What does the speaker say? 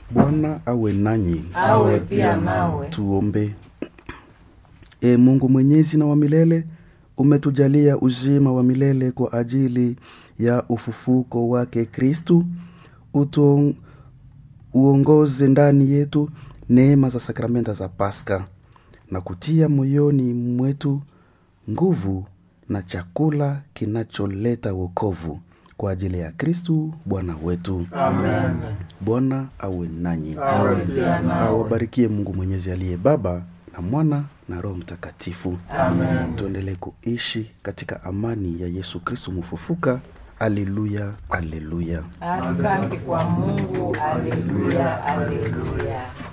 Bwana awe nanyi. awe pia nawe. Tuombe. E Mungu mwenyezi na wa milele, umetujalia uzima wa milele kwa ajili ya ufufuko wake Kristu. Utuon- Uongoze ndani yetu neema za sakramenta za Pasaka na kutia moyoni mwetu nguvu na chakula kinacholeta wokovu kwa ajili ya Kristu Bwana wetu. Amen. Bwana awe nanyi, Awe pia nawe. awabarikie Mungu Mwenyezi aliye Baba na Mwana na Roho Mtakatifu. Amen. Tuendelee kuishi katika amani ya Yesu Kristu mfufuka. Aleluya, aleluya. Asante kwa Mungu. Aleluya, aleluya.